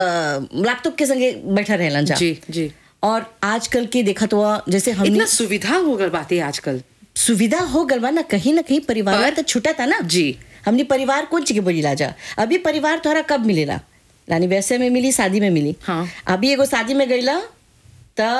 Laptop के संगे बैठा रहलन जा जी जी और आजकल के देखा तो जैसे हमने इतना सुविधा हो गल बातें आजकल सुविधा हो गल बा ना कहीं ना कहीं परिवार में पर- तो छुटा था ना जी। हमने परिवार कौन चीज के बोली लाजा अभी परिवार तोहरा कब मिलेला रानी वैसे में मिली शादी में मिली हाँ। अभी एगो शादी में गईला त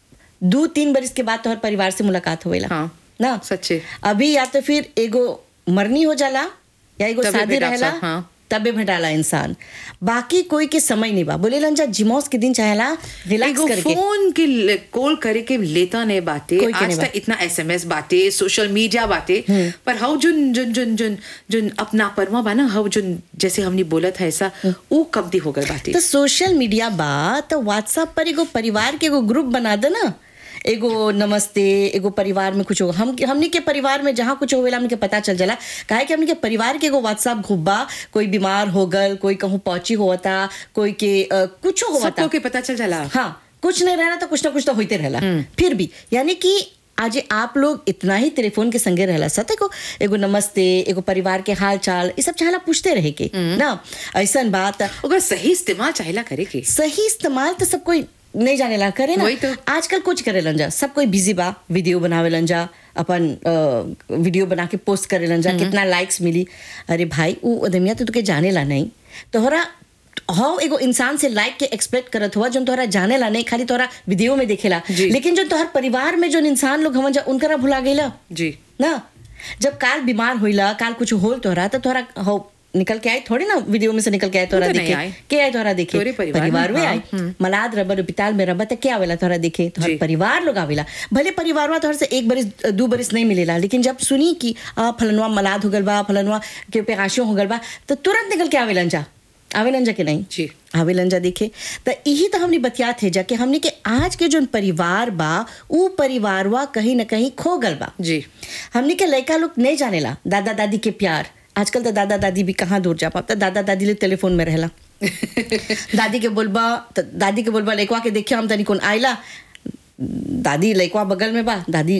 दो तीन बरिस के बाद तोहर परिवार से मुलाकात होवेला हाँ। ना सच्चे। अभी या तो फिर एगो मरनी हो जाला या एगो तबे शादी भेटा रहेला सा, हाँ। तबे भेटाला इंसान बाकी कोई के समय नहीं बा बोले जा जिमोस के दिन चाहेला रिलैक्स एगो करके फोन के ले- कॉल करे के लेता नहीं बातें कोई के आज नहीं तक बात। इतना एसएमएस बातें सोशल मीडिया बातें पर हाउ जुन जुन जुन जुन जुन अपना परमा बा ना हाउ जुन जैसे हमने बोला था ऐसा वो कब दी हो गल बातें तो सोशल मीडिया बा तो व्हाट्सएप पर एगो परिवार के एगो ग्रुप बना दे ना एगो नमस्ते एगो परिवार में कुछ हो हम हमनी के परिवार में जहाँ कुछ होवेला हमनी के पता चल जाला काहे कि हमनी के परिवार के एगो व्हाट्सएप ग्रुप बा कोई बीमार हो गल कोई कहूँ पहुंची होता कोई के अ, कुछ होता सबको के पता चल जाला हाँ कुछ नहीं रहना तो कुछ ना कुछ तो होते रहला फिर भी यानी कि आज आप लोग इतना ही टेलीफोन के संगे रहला सते को एगो नमस्ते एगो परिवार के हाल चाल ये सब चाहला पूछते रहे के ना ऐसा बात अगर सही इस्तेमाल चाहेला करे के सही इस्तेमाल तो सब कोई नहीं जाने ला करे ना वही तो। आजकल कुछ करे लन जा सब कोई बिजी बा वीडियो बनावे लन जा अपन अ, वीडियो बना के पोस्ट करे लन जा कितना लाइक्स मिली अरे भाई वो अदमिया तो तुके जाने ला नहीं तोहरा हाउ एगो इंसान से लाइक के एक्सपेक्ट करत हुआ जो तोहरा जाने ला नहीं खाली तोहरा वीडियो में देखेला जी। लेकिन जो तोहर परिवार में जो इंसान लोग हमन जा उनकरा भुला गईला जी ना जब काल बीमार होइला काल कुछ होल तोहरा तो तोहरा हो निकल के आए थोड़ी ना वीडियो में से निकल के आए तोहरा वो तो नहीं देखे आए। के आए तोहरा देखे तोरे परिवार में, परिवार में हाँ, आए मलाद रबर अस्पताल में रबर क्या आवेला तोहरा देखे तोहर जी। परिवार लोग आवेला भले परिवार में तोहर से एक बरिस दो बरिस नहीं मिलेला लेकिन जब सुनी कि आ फलनवा मलाद हो गल बा फलनवा के पेगाशियों हो गल बा तो तुरंत निकल के आवेलन जा आवेलन जा के नहीं जी। आवेलन जा देखे तो यही तो हमने बतिया थे जा कि हमने के आज के जो परिवार बा ऊ परिवारवा कहीं ना कहीं खो गल बा जी हमने के लड़का लोग नहीं जानेला दादा दादी के प्यार आजकल तो दादा दादी भी कहाँ दूर जा पाता दादा दादी ले टेलीफोन में रहला दादी के बोलबा त दादी के बोलबा लड़कवा के देखिए हम तनी कौन आइला दादी लड़कवा बगल में बा दादी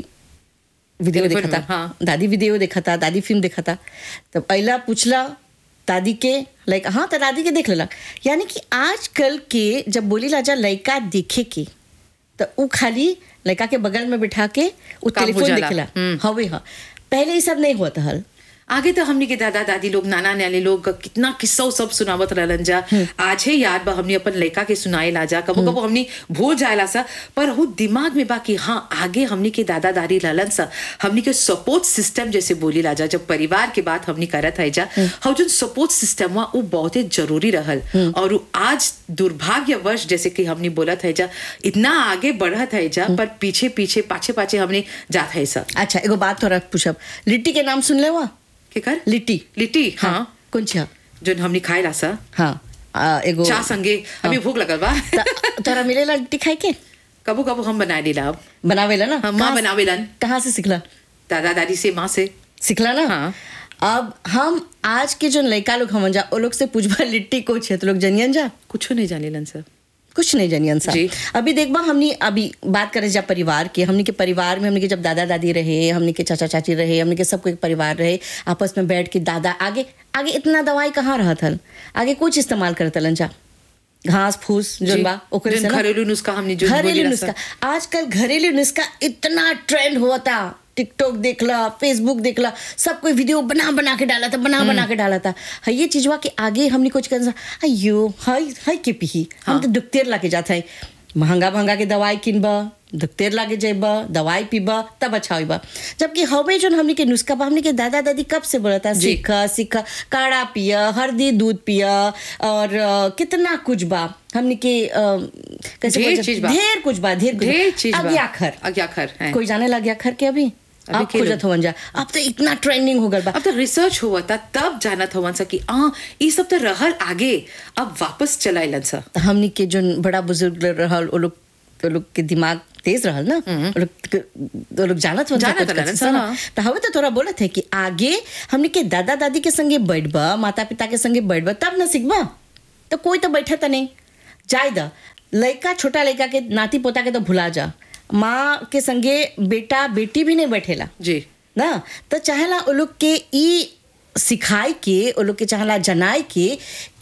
वीडियो टेलीफोन देखा में, था हाँ। दादी वीडियो देखा था दादी फिल्म देखा था तब अला पूछला दादी के लाइक हाँ तो दादी के देख लेला यानी कि आजकल के जब बोली लाजा लड़का देखे के तो उ खाली लड़का के बगल में बिठा के उ काम हो टेलीफोन जाला। देखेला हम्म। हवे हाँ पहले ये सब नहीं हुआ था हल आगे तो हमने के दादा दादी लोग नाना नानी लोग कितना किस्सा सब सुनावत रहलन जा आज है याद बा हमने अपन लड़का के सुनाए ला जा कबो कबो हमने भूल जाएला सा पर वो दिमाग में बा कि हाँ आगे हमने के दादा दादी रहलन सा हमने के सपोर्ट सिस्टम जैसे बोली ला जा जब परिवार के बात हमने करत है जा हम जो सपोर्ट सिस्टम हुआ वो बहुत ही जरूरी रहल और वो आज दुर्भाग्यवश जैसे कि हमने बोलत है जा इतना आगे बढ़त है जा पर पीछे पीछे पाछे पाछे हमने जात है सा अच्छा एगो बात थोड़ा पूछब लिट्टी के नाम सुन ले हुआ के कर लिट्टी लिट्टी हाँ कौन छा जो हमने खाए ला सा हाँ आ, एगो चाह संगे अभी भूख लगल बा त- तोरा मिलेला लिट्टी खाए के कबो कबो हम बनाए देला अब बनावेला ना हाँ, माँ कहाँ से- बनावेलन कहाँ से सिखला दादा दादी से माँ से सिखला ना हाँ। अब हम आज के जो लड़का लोग हमन जा ओ लोग से पूछबा लिट्टी को छे तो लोग जनियन जा कुछ नहीं जानेलन सर कुछ नहीं जनियन सा जी। अभी देखबा हमनी अभी बात करे जा परिवार के हमनी के परिवार में हमनी के जब दादा दादी रहे हमनी के चाचा चाची रहे हमनी के सबको एक परिवार रहे आपस में बैठ के दादा आगे आगे इतना दवाई कहाँ रहा था आगे कुछ इस्तेमाल करत हलन जा घास फूस जोन बा ओकरे से ना घरेलू नुस्खा हमने जो घरेलू बोलेला नुस्खा सर। आजकल घरेलू नुस्खा इतना ट्रेंड हुआ था टिकटॉक देखला फेसबुक देखला सब कोई वीडियो बना बना के डाला था बना बना के डाला था हाँ ये चीज हुआ कि आगे हमने कुछ कर अयो हाय हाय के पी हम तो दुखतेर लाके जाते हैं महंगा महंगा के दवाई किनबा दुखतेर लागे जेबा दवाई पीबा तब अच्छा होइबा जबकि हवे जो हमने के नुस्खा बा हमने के दादा दादी कब से बोला था जी। सीखा सीखा काढ़ा पिया हल्दी दूध पिया और अ, कितना कुछ बा हमने के अ, कैसे ढेर बोलते- चीज बा। ढेर कुछ बा ढेर कुछ ढेर चीज बा। अग्याखर अग्याखर, हैं। कोई जाने लग गया खर के अभी अभी अब के खोजत लोग- होवन जा अब तो इतना ट्रेंडिंग हो गल बा अब तो रिसर्च हुआ था तब जानत हवन सा कि आ ये सब तो रहल आगे अब वापस चलाइलन सा तो हमनी के जो बड़ा बुजुर्ग लोग रहल वो लोग वो लोग के दिमाग तेज रहल ना वो लोग के- वो लोग जानत होन जानत कुछ रहलन कुछ सा, ना हाँ। तो हवे तो थोड़ा बोलत है कि आगे हमनी के दादा दादी के संगे बैठबा माता पिता के संगे बैठबा तब ना सीखबा तो कोई तो बैठा तो नहीं जाय द लड़का छोटा लड़का के नाती पोता के तो भुला जा माँ के संगे बेटा बेटी भी नहीं बैठेला जी ना तो चाहेला वो लोग के ई सिखाई के वो लोग के चाहेला जनाए के कि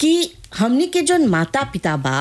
हमनी के जोन माता पिता बा